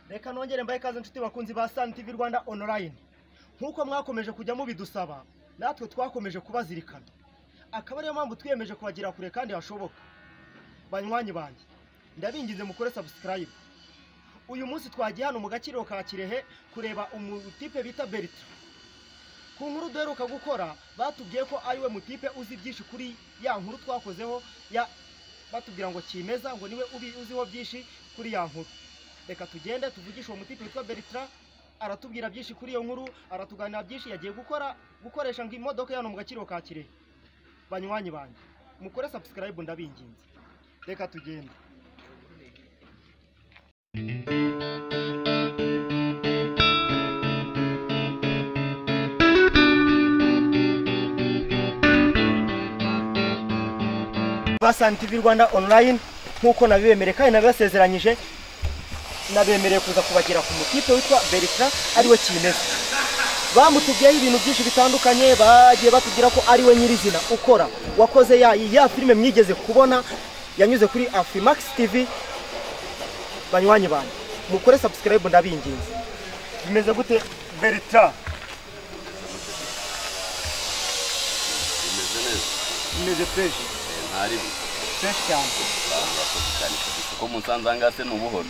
reka nongere mbahe ikaze inshuti bakunzi ba sani tivi rwanda onorayini nk'uko mwakomeje kujya mubidusaba natwe twakomeje kubazirikana akaba ariyo mpamvu twiyemeje kubagira kure kandi hashoboka banywanyi banjye ndabingize mukore sabusikarayibu uyu munsi twagiye hano mu gaciro ka kirehe kureba umutipe bita berita ku nkuru duheruka gukora batubwiye ko ariwe mutipe uzi byinshi kuri ya nkuru twakozeho ya batubwira ngo kimeza ngo niwe ubi uziho byinshi kuri ya nkuru reka tugende tuvugishe uwo mutipe witwa beritra aratubwira byinshi kuri iyo nkuru aratuganira byinshi yagiye gukora gukoresha ngo imodoka hano mu gaciro ka kirehe banywanyi banjye mukore sabusikarayibu ndabinginze reka tugende basani tivi rwanda online nk'uko nabibemereye kandi nabibasezeranyije nabemereye kuza kubagira ku mutipe witwa beritra ariwe kimeza bamutubwiyeho ibintu byinshi bitandukanye bagiye batubwira ko ariwe nyirizina ukora wakoze ya ya filime mwigeze kubona yanyuze kuri afrimax tv banywanyi banjye mukore sabusikarayibu ndabinginze bimeze gute beritra bimeze neza bimeze fureshi ntari bi fureshi cyane kuko musanze aha ngaha se ni ubuhoro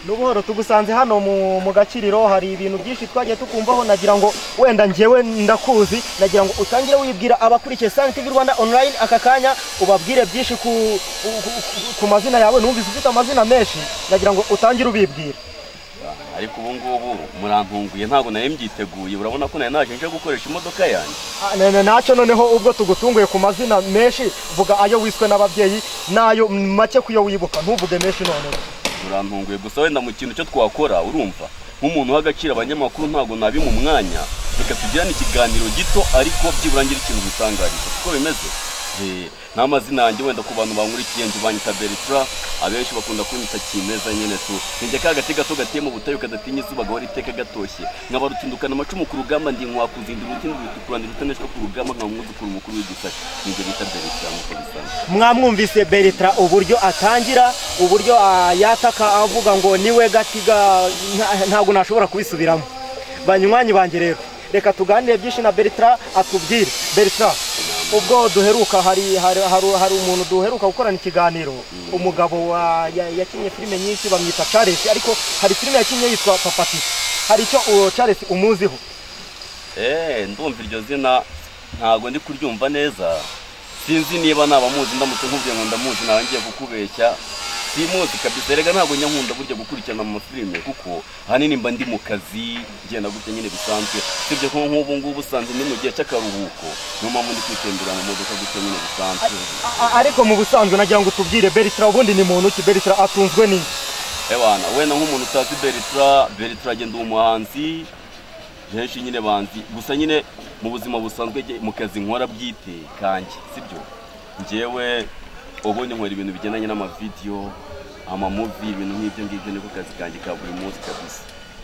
n'ubuhoro tugusanze hano mu mu gakiriro hari ibintu byinshi twagiye tukumvaho nagira ngo wenda njyewe ndakuzi nagira ngo utangire wibwira abakurikiye sani tivi rwanda online aka kanya ubabwire byinshi ku ku- ku- ku mazina yawe numvise ufite amazina menshi nagira ngo utangire ubibwira ariko ubu ngubu murampunguye ntabwo nawe mbyiteguye urabona ko nawe naje nje gukoresha imodoka yanjye Ah, ne- ne- nacyo noneho ubwo tugutunguye ku mazina menshi vuga ayo wiswe n'ababyeyi n'ayo make kuyo wibuka ntuvuge menshi noneho murampunguye gusa wenda mu kintu cyo twakora urumva nk'umuntu uha agaciro abanyamakuru ntabwo nabi mu mwanya reka tugirane ikiganiro gito ariko byibura ngira ikintu gutangariza kuko bimeze Eh, n'amazina yanjye wenda ku bantu bankurikiye njye banyita beritra abenshi bakunda kunyita kimeza nyine tu ninjye ka gati gato gateye mu butayu kadatinya izuba gahora iteka gatoshye nkaba rutindukana amacumu ku rugamba ndi nkwakuzinda urutindi rutukuranira utaneshwa ku rugamba nkaba umwuzukuru mukuru w'igisaka ninjye bita beritra nk'uko bisanzwe mwamwumvise beritra uburyo atangira uburyo ah, yataka avuga ngo niwe gatiga nta- ntabwo nashobora kubisubiramo banywanyi banjye rero reka tuganire byinshi na beritra atubwire beritra ubwo duheruka hari hari, hari, hari umuntu duheruka gukorana ikiganiro umugabo wa- ya- yakinnye filime nyinshi bamwita charles ariko hari filime yakinnye yitwa papatisi hari icyo uwo charles umuziho Eh, ndumva iryo zina ntago ndi kuryumva neza sinzi niba nabamuzi ndamutse nkubwiye ngo ndamuzi nawe ngiye kukubeshya simuzi kabisa erega ntabwo njya nkunda burya gukurikirana amafilime kuko ahanini mba ndi mu kazi ngenda gutya nyine bisanzwe sibyo ko nk'ubu ngubu usanzwe ni mu gihe cy'akaruhuko niyo mpamvu ndi kwitembera mu modoka gutya nyine bisanzwe A- a- ariko mu busanzwe nagira ngo tubwire beritra ubundi ni muntu ki beritra atunzwe n'iki ebana wenda nk'umuntu utazi beritra beritra agenda uwo muhanzi henshi nyine banzi gusa nyine mu buzima busanzwe jye- mu kazi nkora bwite kanjye sibyo njyewe ubundi nkora ibintu bigendanye n'amavidiyo amamuvi ibintu nk'ibyo ngibyo niko kazi kanjye ka buri munsi kabisa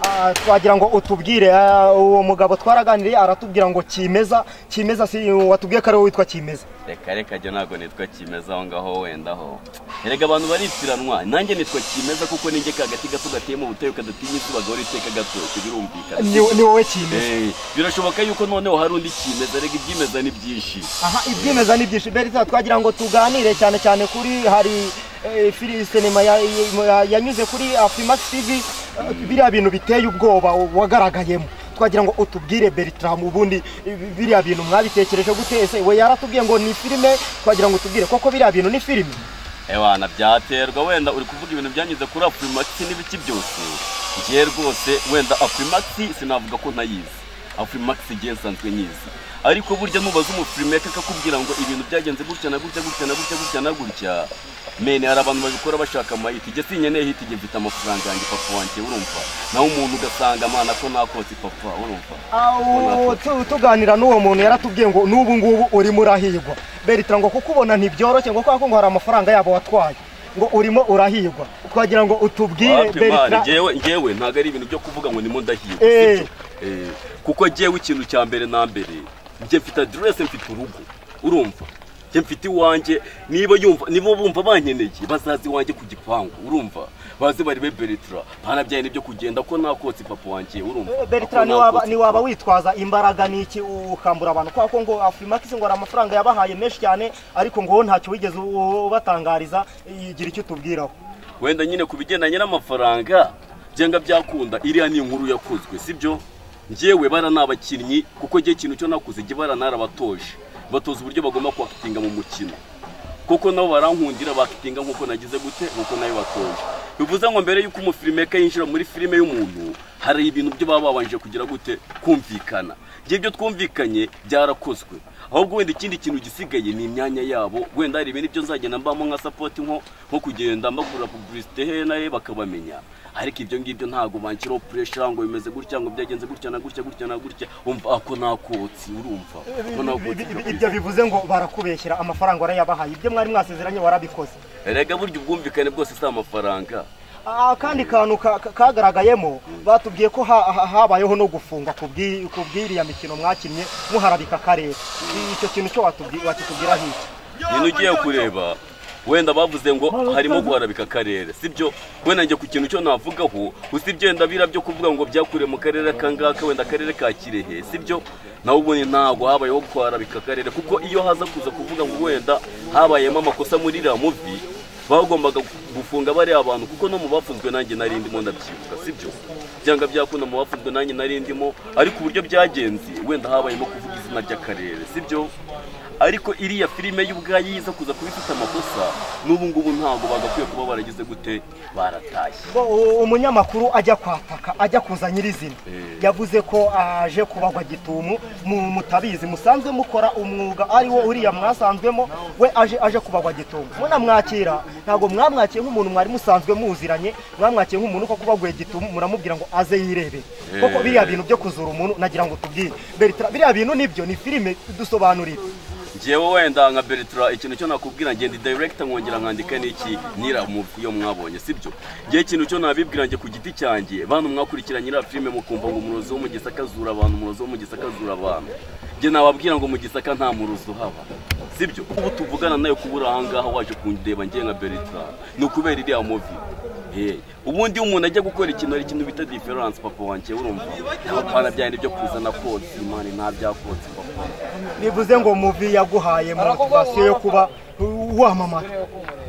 Ah, twagira ngo utubwire ah, uwo mugabo twaraganiriye aratubwira ngo kimeza kimeza si watubwiye ko ariwe witwa kimeza reka reka jya ntabwo nitwa kimeza aho ngaho wenda ho erega abantu baritiranwa nanjye nitwa kimeza kuko ninjye ka gati gato gateye mu butayu kadatinya izuba gahora iteka gatoshye birumvikana ni ni wowe kimeza Eh, birashoboka yuko noneho hari undi kimeza rega ibyimeza ni byinshi aha ibyemeza ni byinshi berita twagira ngo tuganire cyane cyane kuri hari eh, fili sinema ya- ya- yanyuze kuri afimax tv eh, biriya bintu biteye ubwoba wagaragayemo twagira ngo utubwire bertram ubundi eh, biriya bintu mwabitekereje gute ese we yaratubwiye ngo ni filime twagira ngo utubwire koko biriya bintu ni filime ebana byaterwa wenda uri kuvuga ibintu byanyuze kuri afrimax n'ibiki byose njye rwose wenda afrimax sinavuga ko ntayizi afrimax igihe nsanzwe nyizi ariko burya nubaza umufilmeka akakubwira ngo ibintu byagenze gutya na gutya gutya na gutya gutya na gutya mene hari abantu babikora bashaka amayiti ijya sinkeneye hiti igihe mfite amafaranga yanjye papa wanjye urumva naho umuntu ugasanga amana ko nakose papa urumva Awu, tu- tuganira n'uwo muntu yaratubwiye ngo n'ubu ngubu urimo urahigwa beritra ngo kukubona ntibyoroshye ngo kubera ko ngo hari amafaranga yabo watwaye ngo urimo urahigwa twagira ngo utubwire Wapwe mani, beritra ngewe ngewe ntabwo ari ibintu byo kuvuga ngo ndimo ndahirwa Eh. sibyo? Eh, kuko ngewe ikintu cya mbere na mbere njye mfite adirese mfite urugo urumva njye mfite iwanjye niba yumva niba bumva bankeneye bazaze iwanjye ku gipangu urumva baze barebe beretara banabyaye n'ibyo kugenda ko nakotse papa wanjye urumva Eh, Ko Bertrand ni waba nakotse ni waba papa. witwaza imbaraga niki ukambura abantu kwa ko ngo Afrimax ngo ari amafaranga yabahaye menshi cyane ariko ngo ntacyo wigeze u- ubatangariza igira icyo tubwiraho wenda nyine ku bigendanye n'amafaranga byanga byakunda iriya ni inkuru yakozwe sibyo njyewe bara ni abakinnyi kuko njye ikintu cyo nakuze njye bara narabatoje batoza uburyo bagomba kwakitinga mu mukino kuko nabo barankundira bakitinga nk'uko nagize gute nk'uko nayo batoje bivuze ngo mbere y'uko umufirimeka yinjira muri filime y'umuntu hari ibintu byo baba babanje kugira gute kumvikana njye ibyo twumvikanye byarakozwe ahubwo wenda ikindi kintu gisigaye ni imyanya yabo wenda hari ibintu byo nzagenda mbamo nka sapoti nko nko kugenda mbagurira pubulisite he na he bakabamenya ariko ibyo ngibyo ntabwo banshyiraho puresha ngo bimeze gutya ngo byagenze gutya na gutya gutya na gutya umva ako nakotsi urumva ako nakotsi Ibi- ibi- kabisa. ibyo bivuze ngo barakubeshyera amafaranga warayabahaye ibyo mwari mwasezeranye warabikoze erega burya ubwumvikane bwose si amafaranga Ah, akandi kantu ka- ka- kagaragayemo batubwiye ko ha- ha- habayeho no gufunga ku bw'i- ku bw'iriya mikino mwakinnye muharabika akarere icyo kintu cyo watubwi- wakitubwira hiki nyine ugiye kureba wenda bavuze ngo harimo guharabika akarere sibyo wenda njye ku kintu cyo navugaho usibye wenda bira byo kuvuga ngo byakuriye mu karere kangaka wenda akarere ka kirehe sibyo nawe ubundi ntabwo habayeho guharabika akarere kuko iyo haza kuza kuvuga ngo wenda habayemo amakosa muri iriya muvi bagombaga gufunga bariya abantu kuko no mu bafunzwe nanjye nari ndimo ndabyibuka sibyo byanga byakunda mu bafunzwe nanjye nari ndimo ariko uburyo byagenze wenda habayemo kuvuga izina ry'akarere sibyo ariko iriya filime y'ubwayo yiza kuza kuba ifite amakosa n'ubu ngubu ntabwo bagakwiye kuba baragize gute baratashye Bo, u- umunyamakuru ajya kwataka ajya kuza nyirizina Eh. yavuze ko aje kubagwa gitumu mu mutabizi musanzwe mukora umwuga ari wo uriya mwasanzwemo we aje aje kubagwa gitumu munamwakira ntabwo mwamwakiye nk'umuntu mwari musanzwe muziranye mwamwakiye nk'umuntu ko kubaguye gitumu muramubwira ngo aze yirebere Eh. koko biriya bintu byo kuzura umuntu nagira ngo tubwire Bertrand biriya bintu nibyo ni filime dusobanurire njyewe wenda nka beretara ikintu cyo nakubwira ngenda direkita nkongera nkandika n'iki nyira muvi iyo mwabonye sibyo njyewe ikintu cyo nabibwira njye ku giti cyanjye bantu mwakurikira nyira filime mukumva ngo umurozi wo mu gisaka azura abantu umurozi wo mu gisaka azura abantu njye nababwira ngo mu gisaka nta murozi uhaba sibyo ubu tuvugana nayo kubura ahangaha waje kundeba njye nka beretara ni ukubera iriya muvi Hey, ubundi iyo umuntu ajya gukora ikintu hari ikintu bita diferanse papa wanjye urumva ntabwo byari ibyo kuzana konti imana nta byakotsi papa bivuze ngo muvi yaguhaye motivasiyo yo kuba uh, wamamara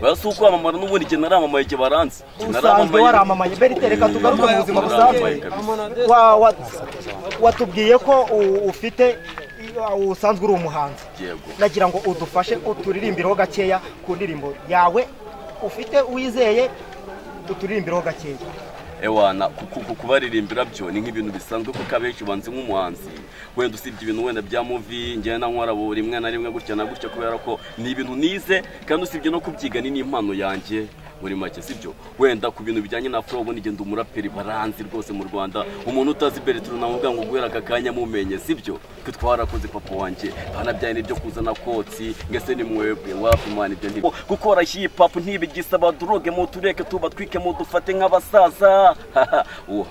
basi si uko wamamara n'ubundi igihe naramamaye igihe baranze Igihe usanzwe naramamaye- waramamaye Berite reka tugaruke mu buzima Naramamaye busanzwe kabisa. Wa- wa- watubwiye ko u- ufite usanzwe uri umuhanzi Yego. nagira ngo udufashe uturirimbireho gakeya ku ndirimbo yawe ufite wizeye uturirimbireho gakeya ewana ku- ku- kubaririmbira byo ni nk'ibintu bisanzwe kuko abenshi ubanze nk'umuhanzi wenda usibye ibintu wenda bya muvi njyewe na nkora bo rimwe na rimwe gutya na gutya kubera ko ni ibintu nize kandi usibye no kubyiga ni n'impano yanjye muri make sibyo wenda ku bintu bijyanye na furo ubundi ngenda umuraperi baranzi rwose mu rwanda umuntu utazi bereturu namuvuga ngo guhera aka kanya mumenye sibyo twe twarakoze papa wanjye banabyaye n'ibyo kuzana kotsi ngese ni mwebwe wapi mwana ibyo ntibyo gukora hipapu ntibigisaba duroge mu tureke tubatwike mu dufate nk'abasaza uwo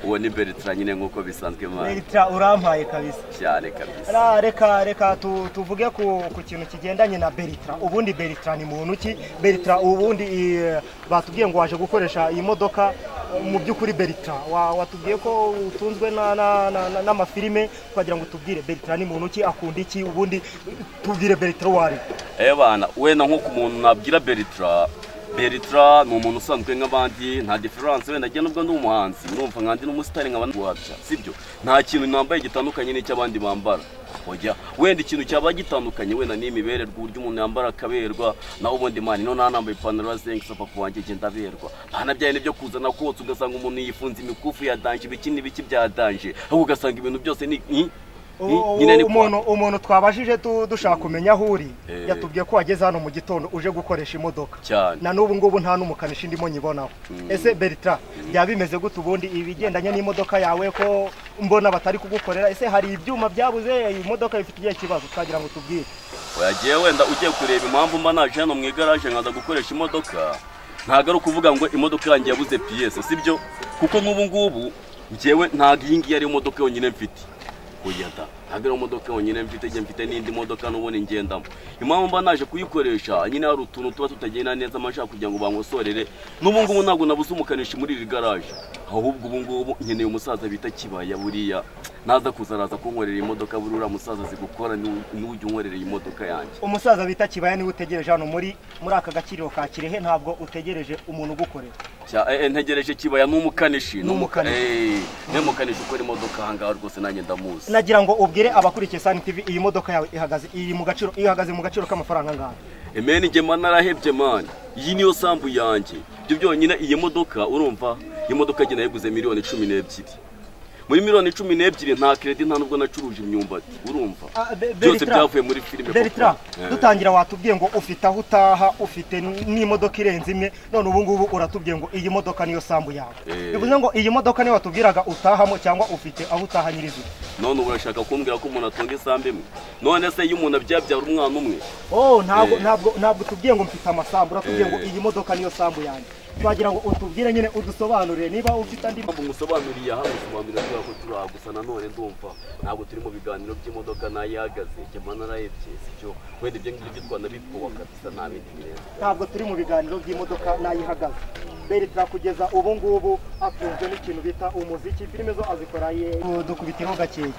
uwo ni beretara nyine nk'uko bisanzwe mwana Berita urampaye kabisa cyane kabisa Ra- reka reka tu- tuvuge ku, ku kintu kigendanye na Beritra ubundi Beritra ni muntu ki Beritra ubundi eh, batubwiye ngo waje gukoresha iyi modoka eh, mu by'ukuri Beritra wa- watubwiye ko utunzwe na- na- na- na- n'amafilime twagira ngo tubwire Beritra ni muntu ki akunda iki ubundi tubwire Beritra uwo ari we. Ebana, wenda nk'uko umuntu nabwira Beritra, Beritra ni umuntu usanzwe nk'abandi, nta difference wenda njye nubwo ndi umuhanzi, urumva nkandi n'umusitari nkaba ntiwabya, sibyo? Nta kintu nambaye gitandukanye n'icy'abandi bambara. Oya, wenda ikintu cyaba gitandukanye wenda ni imibererwa uburyo umuntu yambara akaberwa, naho ubundi mani no nanambaye ipantaro ya zengi sapapu wanjye njye ndaberwa. Banabyaye n'ibyo kuzana kotsa ugasanga umuntu yifunze imikufu ya danje, ibiki n'ibiki bya danje, ahubwo ugasanga ibintu byose ni ni- ni- U- nyine ni u- umuntu umuntu twabajije tu- dushaka kumenya aho uri Eh. yatubwiye ko wageze hano mu gitondo uje gukoresha imodoka Cyane. na n'ubu ngubu nta n'umukanishi ndimo nyibonaho ese Bertrand byaba bimeze gute ubundi ibigendanye n'imodoka yawe ko mbona batari kugukorera ese hari ibyuma byabuze iyi modoka ifite igihe kibazo twagira ngo tubwire wagiye wenda ugiye kureba impamvu mba naje hano mu igaraje nkaza gukoresha imodoka ntabwo ari ukuvuga ngo imodoka yanjye yabuze piyese sibyo kuko nk'ubu ngubu ngewe ntabwo iyi ngiyi ari imodoka yonyine mfite oya da ntabwo iriya modoka yonyine mfite njye mfite n'indi modoka n'ubundi ngendamo impamvu mba naje kuyikoresha nyine hari utuntu tuba tutagenda neza amashaka kugira ngo bankosorere n'ubu ngubu ntabwo nabuze umukanishi muri iri garaje ahubwo ubu ngubu nkeneye umusaza bita kibaya buriya naza kuza araza kunkorera imodoka buriya uriya musaza azi gukora niwe- niwe ujya unkorera iyi modoka yanjye umusaza bita kibaya niwe utegereje hano muri muri aka gakiriro ka kirehe ntabwo utegereje umuntu ugukorera Cya- eh, eh, ntegereje kibaya n'umukanishi Ni umukanishi. Eh, niwe mukanishi ukora imodoka ahangaha rwose nanjye ndamuzi nagira ngo ubwire abakurikiye sani tivi iyi modoka yawe ihagaze iri mu gaciro ihagaze mu gaciro k'amafaranga angahe Emeni njye mani arahebye mani iyi niyo sambu yanjye ibyo byonyine iyi modoka urumva iyi modoka njye nayiguze miliyoni cumi n'ebyiri muri miliyoni cumi n'ebyiri nta keredi nta nubwo nacuruje imyumbati urumva Ah, Be- byose Bertrand. byavuye muri filime beritra koko. Eh. dutangira watubwiye ngo ufite aho utaha ufite n'imodoka irenze imwe none ubu ngubu uratubwiye ngo iyi modoka niyo sambu yawe Eh. bivuze ngo iyi modoka niyo watubwiraga utahamo cyangwa ufite aho utaha nyirizina none ubu urashaka kumbwira ko umuntu atunga isambu imwe none se iyo umuntu abyabyara umwana umwe oh ntabwo Eh. ntabwo ntabwo utubwiye ngo mfite amasambu uratubwiye ngo Eh. iyi modoka niyo sambu yanjye twagira ngo utubwire nyine udusobanurire niba ufite andi mpamvu musobanuriye aha musobanurira kubera ko turi aha gusa nanone ndumva ntabwo turi mu biganiro by'imodoka nayo ihagaze njye mani arahebye sibyo wenda ibyo ngibyo twanabipowa kabisa nta bindi birenze ntabwo turi mu biganiro by'imodoka n'ayihagaze berita kugeza ubu ngubu atunzwe n'ikintu bita umuziki filime zo azikora ye dukubitiraho gakeya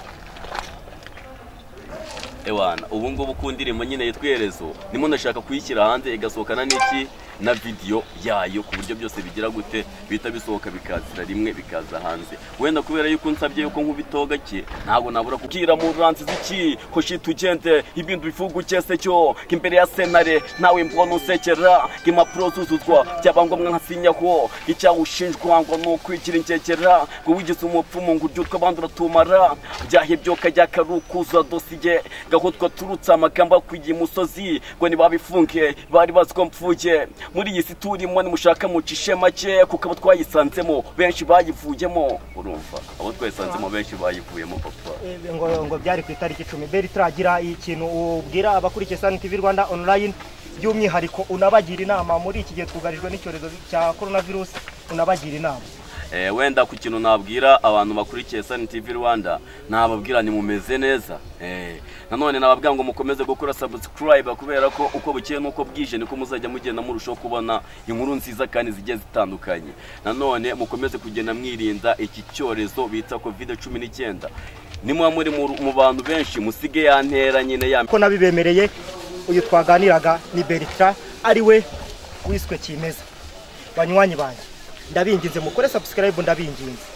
Ewana, ubu ngubu ku ndirimbo nyine yitwa Iherezo, nimo ndashaka kuyishyira hanze igasohokana n'iki na video yayo ku buryo byose bigira gute bihita bisohoka bikazira rimwe bikaza hanze. Wenda kubera yuko nsabye yuko nkubitaho gake, ntabwo nabura kubwira mu ransi ziki ko shitugende ibintu bivuga cyese cyo imbere ya senare nawe mbona usekera impapuro zuzuzwa byaba ngombwa nkasinyaho icyaha ushinjwa ngo ni ukwigira inkekera ngo wigize umupfumu ngo urye utwo abandi uratumara byahebye ukajya karukuza dosiye gaho twaturutse amagambo akwiye imusozi ngo nibabifunge bari bazi ko mpfuye muri iyi si turimo nimushaka mucishe make kuko abo twayisanzemo benshi bayivuyemo urumva abo twayisanzemo benshi bayivuyemo papa Eh, ngo ngo byari ku itariki icumi beritra gira ikintu ubwira abakurikiye sani tv rwanda online by'umwihariko unabagira inama muri iki gihe twugarijwe n'icyorezo cya coronavirus unabagira inama Eh, wenda ku kintu nabwira abantu bakurikiye Sun TV Rwanda nababwira ni mumeze neza eh, nanone nababwira ngo mukomeze gukora subscribe kubera ko uko bukeye n'uko bwije niko muzajya mugenda murushaho kubona inkuru nziza kandi zigiye zitandukanye nanone mukomeze kugenda mwirinda iki cyorezo bita covid cumi n'icyenda nimwe muri mu- mu bantu benshi musige ya ntera nyine ya ko nabibemereye uyu twaganiraga ni beritra ariwe wiswe kimeza banywanyi banjye ndabinginze mukore subscribe ndabinginze